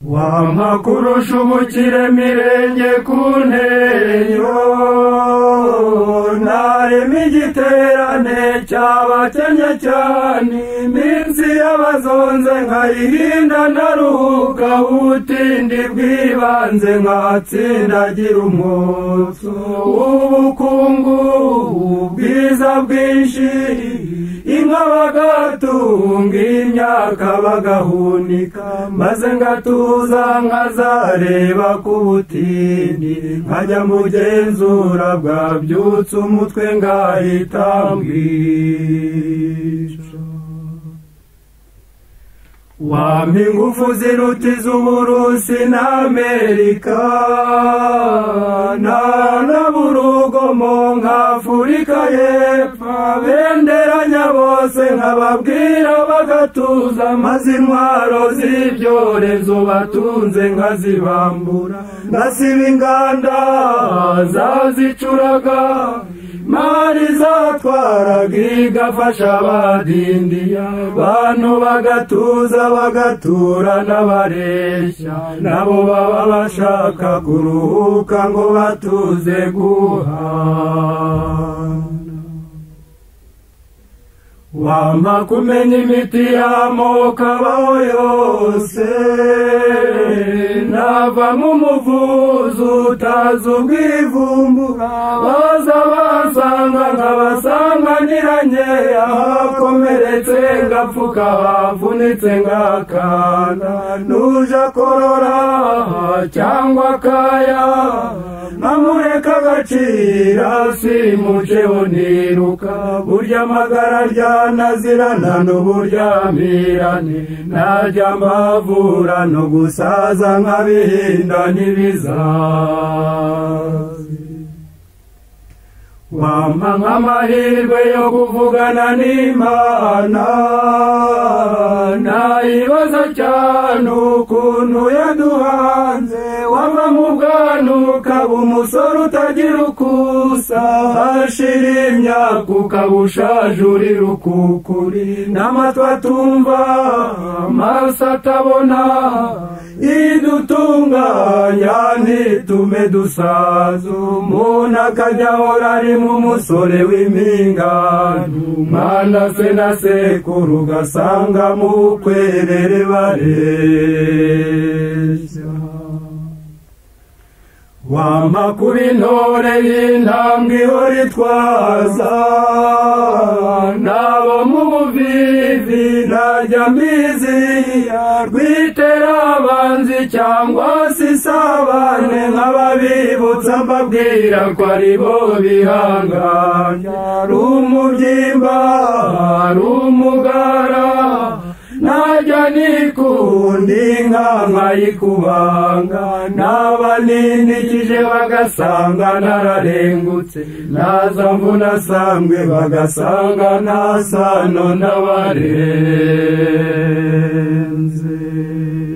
wampa kurusha ubukiremirenge ku ntenyo ntarema igiterane cyabakenye cyane iminsi y'abazonze nkayihinda naruhuka ubutindi bw'ibanze nkatsindagira umwotso w'ubukungu ubwiza bwinshi inka bagatunga imyaka bagahunika maze ngatuza nkazareba ku butindi nkajya mu genzura bwabyutse umutwe ngahita mbwica wampa ingufu ziruta iz'uburusi n'amerika ntanaburugomo nk'afurika y'epfo benderanya bose nkababwira bagatuza maze intwaro z'ibyorezo batunze nkazibambura ngasiba inganda zazicuraga mari zatwaraga igafasha abadindiya bantu bagatuza bagatura n'abareshya nabo baba bashaka kuruhuka ngo batuze guhana wampa kumenya imiti y'amoko abaho yose navamo umuvuzi utazi ubwivumbura baza basanga nkabasanganiranye ahakomeretse ngapfuka havunitse ngakana nuje akorora cyangwa akaya nkamureka agacira simuceho niruka burya amagara ryanazirana n'uburyamirane najya amavura no gusaza nkabihinda n'ibizazi wampa nk'amahirwe yo kuvugana n'imana nayibaza cyane ukuntu yaduhanze wava mu bwana ukaba umusore utagira ukusa hashira imyaka ukaba ushaje uri rukukuri n'amatwi atumva amaso atabona idutunganya ntitume dusaza umuntu akajya ahora arimo umusore w'impingano umwana se na sekuru ugasanga mu kwerere bareshya wampa kuba intore y'intambwe ihora itwaza nabo mu buvivi ntajya mbiziya rwitera abanzi cyangwa se isabane nk'ababibutsa mbabwira ko ari bo bihanganya ari umubyimba ari umugara najya nikundi inka nkayikubanga naba ninikije bagasanga nararengutse naza mvuna sambwe bagasanga nta sano n'abarenze